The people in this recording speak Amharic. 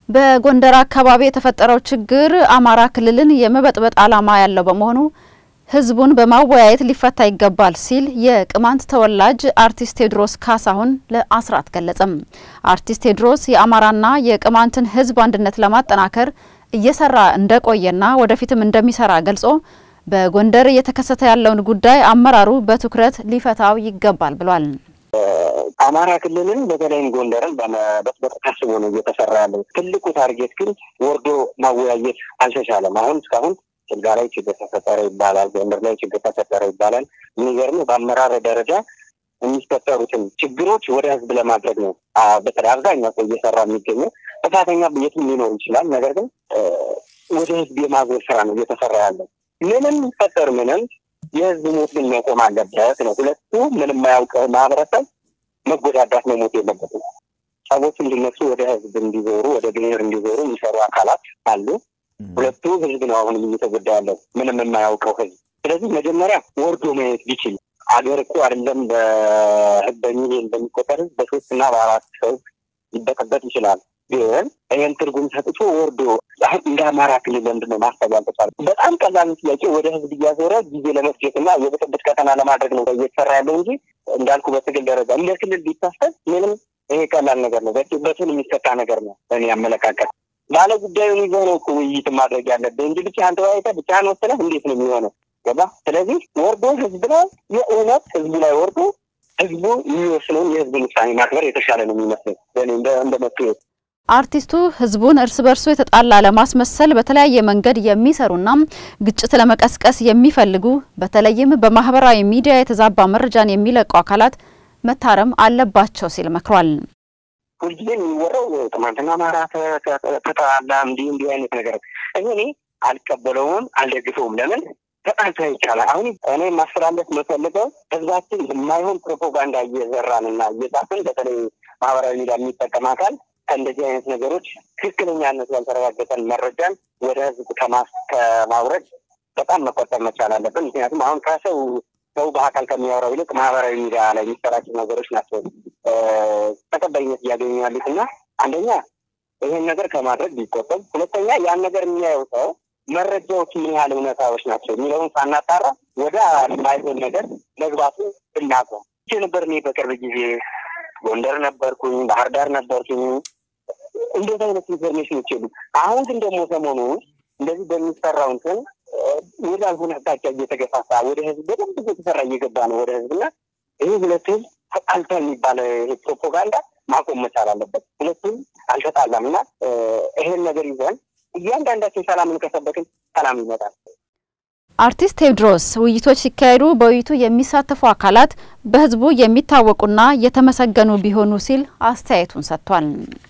በጎንደር አካባቢ የተፈጠረው ችግር አማራ ክልልን የመበጥበጥ ዓላማ ያለው በመሆኑ ሕዝቡን በማወያየት ሊፈታ ይገባል ሲል የቅማንት ተወላጅ አርቲስት ቴዎድሮስ ካሳሁን ለአስራት ገለጸም። አርቲስት ቴዎድሮስ የአማራና የቅማንትን ሕዝብ አንድነት ለማጠናከር እየሰራ እንደቆየና ወደፊትም እንደሚሰራ ገልጾ በጎንደር እየተከሰተ ያለውን ጉዳይ አመራሩ በትኩረት ሊፈታው ይገባል ብሏል። አማራ ክልልን በተለይም ጎንደርን በመበጥበጥ ታስቦ ነው እየተሰራ ያለው። ትልቁ ታርጌት ግን ወርዶ ማወያየት አልተቻለም። አሁን እስካሁን ስልጋ ላይ ችግር ተፈጠረ ይባላል፣ ጎንደር ላይ ችግር ተፈጠረ ይባላል። የሚገርም በአመራር ደረጃ የሚፈጠሩትን ችግሮች ወደ ህዝብ ለማድረግ ነው በተለይ አብዛኛው ሰው እየሰራ የሚገኘው። ጥፋተኛ የትም ሊኖር ይችላል። ነገር ግን ወደ ህዝብ የማዞር ስራ ነው እየተሰራ ያለው። ምንም ፈጠር ምንም የህዝብ ሞት ግን መቆም አለበት ነው። ሁለቱ ምንም የማያውቅ ማህበረሰብ መጎዳዳት መሞት የለበትም። ሰዎች እንዲነሱ ወደ ህዝብ እንዲዞሩ ወደ ብሔር እንዲዞሩ የሚሰሩ አካላት አሉ። ሁለቱ ህዝብ ነው አሁንም እየተጎዳ ያለው ምንም የማያውቀው ህዝብ። ስለዚህ መጀመሪያ ወርዶ ማየት ቢችል አገር እኮ አይደለም በሚሊዮን በሚቆጠር ህዝብ በሶስት እና በአራት ሰው ሊበጠበጥ ይችላል። ግን ይህን ትርጉም ሰጥቶ ወርዶ እንደ አማራ ክልል ለምንድን ነው ማሰብ ያልተቻለ? በጣም ቀላል ጥያቄ ወደ ህዝብ እያዞረ ጊዜ ለመስጀት እና የብጥብጥ ቀጠና ለማድረግ ነው እየተሰራ ያለው እንጂ እንዳልኩ በትግል ደረጃ እንደ ክልል ቢታሰብ ምንም ይሄ ቀላል ነገር ነው። በትን የሚሰጣ ነገር ነው። በእኔ አመለካከት ባለ ጉዳዩን ይዘህ ነው እኮ ውይይት ማድረግ ያለብህ እንጂ ብቻህን ተወያይተህ ብቻህን ወስነህ እንዴት ነው የሚሆነው? ገባ? ስለዚህ ወርዶ ህዝብ ላይ የእውነት ህዝቡ ላይ ወርዶ ህዝቡ የሚወስነውን የህዝብን ውሳኔ ማክበር የተሻለ ነው የሚመስለኝ እንደ መፍትሄ አርቲስቱ ህዝቡን እርስ በርሱ የተጣላ ለማስመሰል በተለያየ መንገድ የሚሰሩና ግጭት ለመቀስቀስ የሚፈልጉ በተለይም በማህበራዊ ሚዲያ የተዛባ መረጃን የሚለቁ አካላት መታረም አለባቸው ሲል መክሯል። ሁልጊዜ የሚወራው ቅማንትና አማራ ተጣላ እንዲህ እንዲህ አይነት ነገር እኔ አልቀበለውም፣ አልደግፈውም። ለምን ተጣልቶ ይቻላል። አሁን እኔ ማስተላለፍ የምፈልገው ህዝባችን የማይሆን ፕሮፓጋንዳ እየዘራን እና እየጻፍን በተለይ ማህበራዊ ሚዲያ የሚጠቀም አካል ከእንደዚህ አይነት ነገሮች ትክክለኛነቱ ያልተረጋገጠን መረጃን ወደ ህዝብ ከማውረድ በጣም መቆጠብ መቻል አለብን። ምክንያቱም አሁን ከሰው ሰው በአካል ከሚያወራው ይልቅ ማህበራዊ ሚዲያ ላይ የሚሰራጩ ነገሮች ናቸው ተቀባይነት እያገኙ ያሉት እና አንደኛ ይህን ነገር ከማድረግ ቢቆጠብ፣ ሁለተኛ ያን ነገር የሚያየው ሰው መረጃዎች ምን ያህል እውነታዎች ናቸው የሚለውን ሳናጣራ ወደ ማይሆን ነገር መግባቱ ብናቆም ነበር። እኔ በቅርብ ጊዜ ጎንደር ነበርኩኝ፣ ባህር ዳር ነበርኩኝ። እንደዚህ አይነት ኢንፎርሜሽኖች የሉ። አሁን ግን ደግሞ ሰሞኑ እንደዚህ በሚሰራው እንትን ወደ አልሆነ አቅጣጫ እየተገፋፋ ወደ ህዝብ በደንብ እየተሰራ እየገባ ነው ወደ ህዝብና ይህ ሁለት ህዝብ ተጣልተ የሚባለ ፕሮፓጋንዳ ማቆም መቻል አለበት። ሁለቱም አልተጣላም እና ይሄን ነገር ይዘን እያንዳንዳችን ሰላምን ከሰበክን ሰላም ይመጣል። አርቲስት ቴዎድሮስ ውይይቶች ሲካሄዱ በውይይቱ የሚሳተፉ አካላት በህዝቡ የሚታወቁና የተመሰገኑ ቢሆኑ ሲል አስተያየቱን ሰጥቷል።